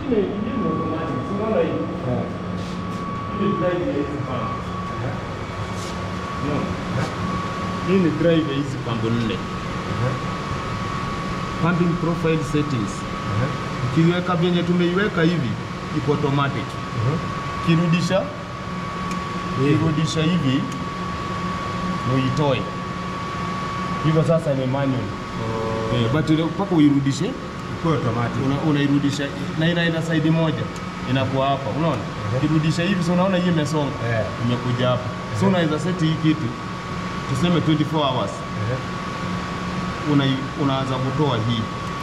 Ingine ingine ni automatic. Si unaona hii? Eh. Hii ni drive ya hizi pump. Unaona? Hii ni drive ya hizi pump nne. Pumping profile settings. Ukiweka vyenye tumeiweka hivi iko automatic. Kirudisha kirudisha hivi uitoe. Hivyo sasa ni manual. Eh, but ile- mpaka uirudishe Kwa automatic. una, unairudisha na inaenda side moja inakuwa hapa, unaona kirudisha hivi, so unaona hii imesonga Eh. imekuja hapa, so unaweza seti hii kitu tuseme 24 hours una, unaanza kutoa hii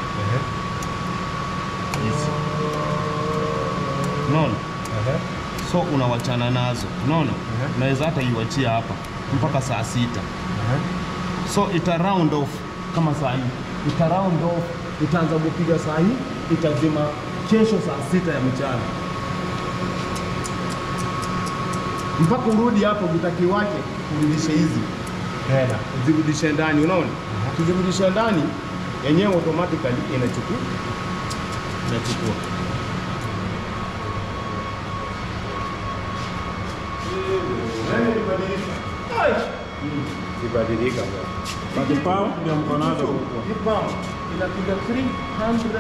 hizi, unaona so unawachana nazo, unaona Mhm. unaweza hata iwachia hapa mpaka saa sita so ita round off kama saa hii ita round off itaanza kupiga saa hii itazima kesho saa sita ya mchana mpaka urudi hapo vitaki wake urudishe hizi Tena. zirudishe ndani unaona kizirudisha ndani yenyewe automatically inachukua inachukua Ibadilika bwana. Bakipao ndio mko nazo huko. Hii pump inapiga 300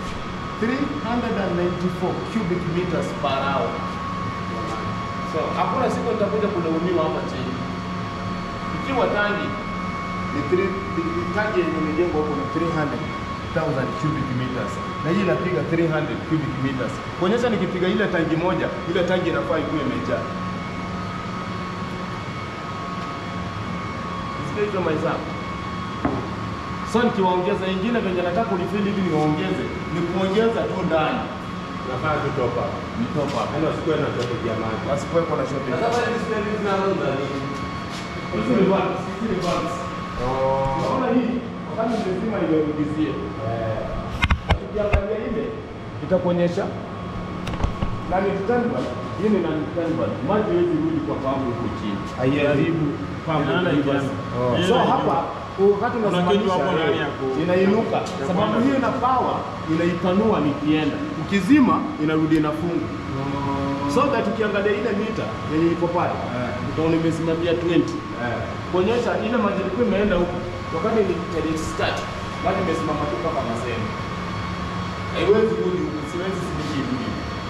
394 cubic meters per hour. So hakuna siku nitakuja kulaumiwa hapa chini. Ikiwa tangi ni 3 ni tangi yenye imejengwa huko ni 300,000 cubic meters na hii inapiga 300 cubic meters. Kuonyesha nikipiga ile tangi moja, ile tangi inafaa ikuwe imejaa. Sikia hizo mahesabu. So nikiwaongeza ingine venye nataka ulifili hivi niwaongeze, ni kuongeza tu ndani Unafaa tu top up. ni top up. Yaani wasikuwe na shortage ya maji. Wasikuwepo na shopping. Hizi ni valves, hizi ni valves. Unaona hii wakati nimezima imerudizie. Ukiangalia ile itakuonyesha nani standby. Hii ni nani standby. Maji haiwezi rudi kwa pampu huko chini. Haiharibu pampu. Inaenda ikianza. Oh. So hapa wakati Kuna kitu unasimamisha hapo ndani ya eh, ku- inainuka ya sababu kwamba- hiyo ina power inaipanua nikienda. Ukizima inarudi inafunga. So that ukiangalia ile mita yenye iko pale utaona imesimamia 20 kuonyesha ile maji ilikuwa imeenda huko wakati nilitaja start maji imesimama tu kama masema haiwezi rudi huku siwezi sibiki rudi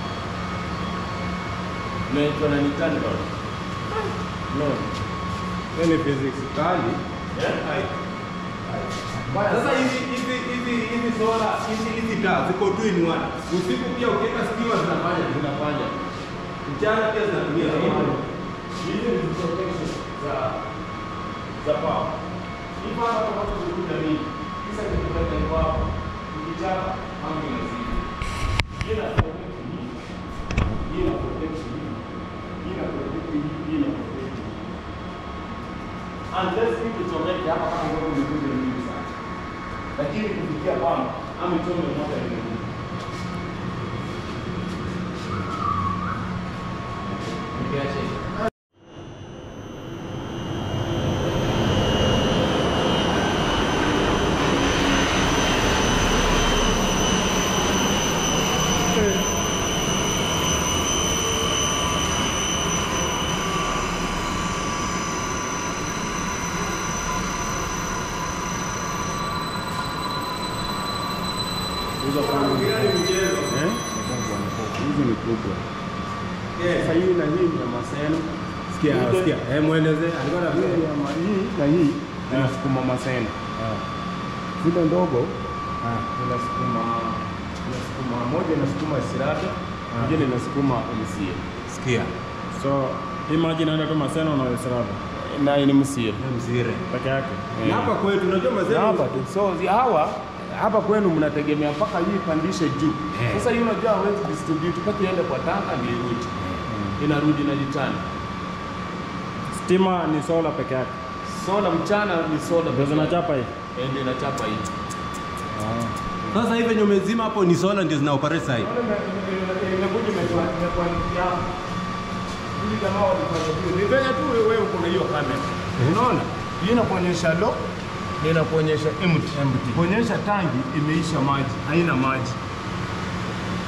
naitwa na nitani bado no Yaani physics kali. yeah Sasa hizi hizi hizi hizi sola hizi hizi taa ziko two in one. Usiku pia ukiweka stima zinafanya zinafanya mchana pia zinatumia stima. hizi ni protection za za power hii power kama tunakuja nini kisa kitupata ni power ukichapa mambo yanazidi hii na protect hii hii na protect hii hii na protect hii hii na protect hii unless hii kichomeke hapa kama ngono imekuja mingi sana lakini kufikia kwamba ama ichome moja imekuja Nikiache hivi. Hizo pampu. Eh? Hizi ni kubwa. Sasa hii na hii ni ya maseno. Sikia, Ile- sikia. Eh, mueleze. Alikuwa na Hii ya ma- hii na hii inasukuma maseno. Zile ndogo inasukuma inasukuma moja inasukuma sirata, nyingine inasukuma msie. Sikia. So hii maji inaenda tu Maseno na Wesrava Na ni msie. Mzire. peke yake. Na hapa kwetu unajua Na mazee. hapa tu. So zi- hawa hapa kwenu mnategemea mpaka hii ipandishe juu. Eh. Sasa hii unajua hawezi distribute mpaka iende kwa tanka ndio irudi. Inarudi na jitani. Stima ni sola peke yake. Sola mchana ni sola Ndio zinachapa hii. Eh, ndio inachapa hii. Sasa hivi venye umezima hapo ni sola ndio zina operate sasa hivi. Naona ime- ime- ime- imekuja imekwa- imekuandikia hapo. Hivi jamaa walifanya vile. Ni venye tu wewe uko na hiyo kamera. Unaona? Hii inakuonyesha low na inakuonyesha empty. Kuonyesha tangi imeisha maji, haina maji.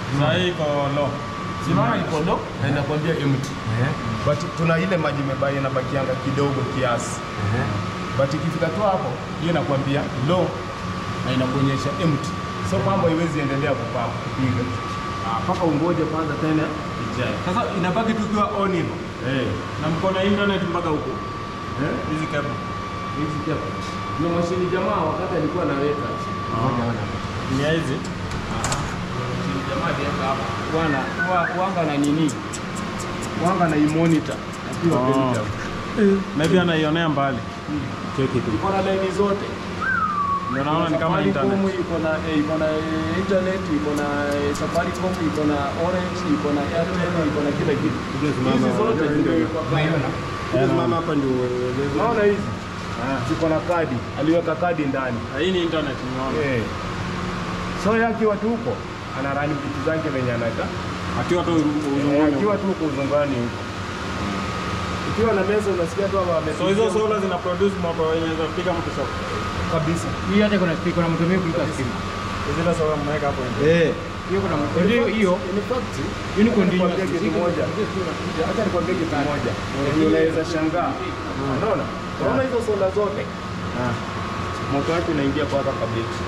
Saa hii iko low. Simama iko low na inakwambia empty. But tuna ile maji imebaki inabakianga kidogo kiasi. But ikifika tu hapo, hiyo inakwambia low na inakuonyesha empty. So pambo haiwezi endelea kupamba kupiga. Ah, Mpaka ungoje kwanza tena ijae. Sasa inabaki tukiwa on hivyo. Eh. Na mko na internet mpaka huko. Eh? Hizi cable. Hizi hapa. Ndio mashini jamaa wakati alikuwa anaweka. Ni ya hizi. Mashini jamaa aliweka hapa. Bwana, wa- wanga na nini? Wanga na i-monitor. Akiwa Oh. Belgium. Maybe anaionea mbali. Cheki tu. Iko na laini zote. Ndio naona ni kama Safaricom internet. iko na eh, iko na eh, internet, iko na eh, Safaricom, iko na Orange, iko na Airtel, iko na kila kitu. Hizi zote zimewekwa kando. Simama hapa ndio Unaona hizi? Ziko na kadi. Aliweka kadi ndani. Ah, Hii ni internet nimeona. Eh. So yeye akiwa tu huko anarani vitu zake venye anataka. Akiwa tu Eh, uzunguni. Akiwa tu huko uzungani huko. Ukiwa na meza unasikia tu hapa So hizo solar zina produce moto yenye za kupiga mtu shock. kabisa. Hii hata kuna iko na moto mingi kuliko stima. Zile solar mmeweka hapo nje. eh Hiyo kuna moto hiyo hiyo In fact, hiyo ni continuous. Nikwambie kitu moja. Acha nikwambie kitu moja. Ndio unaweza shangaa. Unaona? Unaona hizo sola zote? Ah. Moto wake unaingia mpaka kabisa.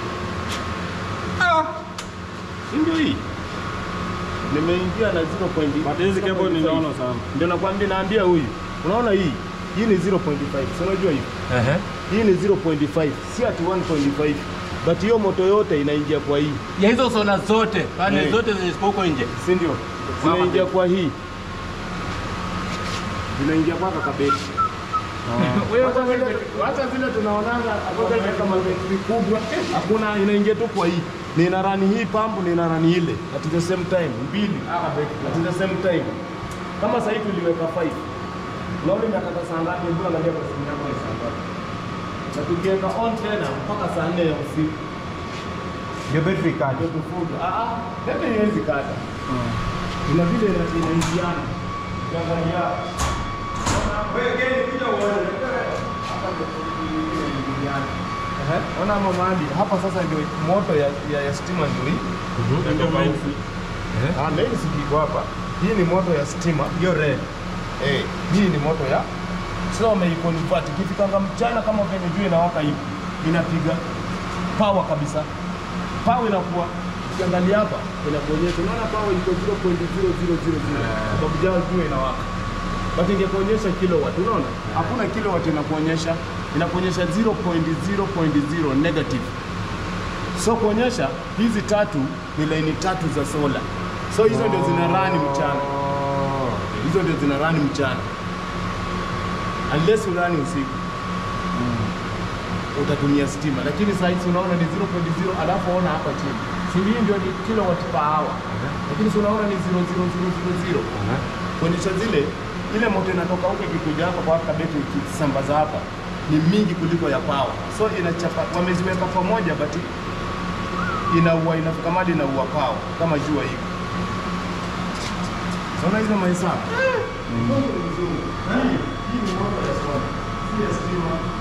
Si ndio hii? Nimeingia na 0.5. But hizi cable ni nono sana. Ndio nakwambia naambia huyu. Unaona hii? Hii ni 0.5. Si unajua hivi? ehe Hii ni 0.5. Si ati 1.5. But hiyo moto yote inaingia kwa hii. Ya hizo sola zote, pande Eh. zote zenye ziko huko nje. si ndio? Zinaingia kwa hii, zinaingia mpaka kabeti. Hata vile- Hata vile tunaonanga wameweka mabetri kubwa, hakuna, inaingia tu kwa hii. Nina rani hii pampu, nina rani ile at the same time, mbili at the same time. Kama sasa hivi tuliweka 5 Unaona imekata saa ngapi? Hebu angalia kwa simu yako ni saa ngapi? Na tukiweka on tena mpaka saa 4 ya usiku ndio battery card ndio tufunge. Ah ah, bebe haiwezi kata. Ina vile ina- inaingiana. Ukiangalia wewe gani kuja uone Ona mama Andi, hapa sasa ndio moto ya, ya, ya stima ndio hii. Ndio main Ah, main si iko hapa. Hii ni moto ya stima. hiyo red Eh, hii ni moto ya sasa wameiconvert. Ikifikanga mchana kama venye jua inawaka hivi, inapiga power kabisa. Power inakuwa ukiangalia hapa inakuonyesha, unaona power iko 0.0000 sababu jao jua inawaka. But ingekuonyesha kilowatt, unaona? Hakuna kilowatt inakuonyesha, inakuonyesha 0.0.0 negative. So kuonyesha hizi tatu ni laini tatu za sola. So hizo ndio zina run mchana. Hizo ndio zina run mchana. Unless urani usiku. Utatumia stima, lakini saa hizi unaona ni 0.0 alafu ona hapa chini. Si hii ndio ni kilowatt per hour. Lakini si unaona ni 0.0000. Kuonyesha zile ile moto inatoka huko ikikuja hapa kwa kabeti ikisambaza hapa ni mingi kuliko ya power. So inachapa wameziweka pamoja but inaua inafika mali inaua power kama jua hivi. Unaona hizo mahesabu? Hii hii ni moto ya sola. Si ya stima.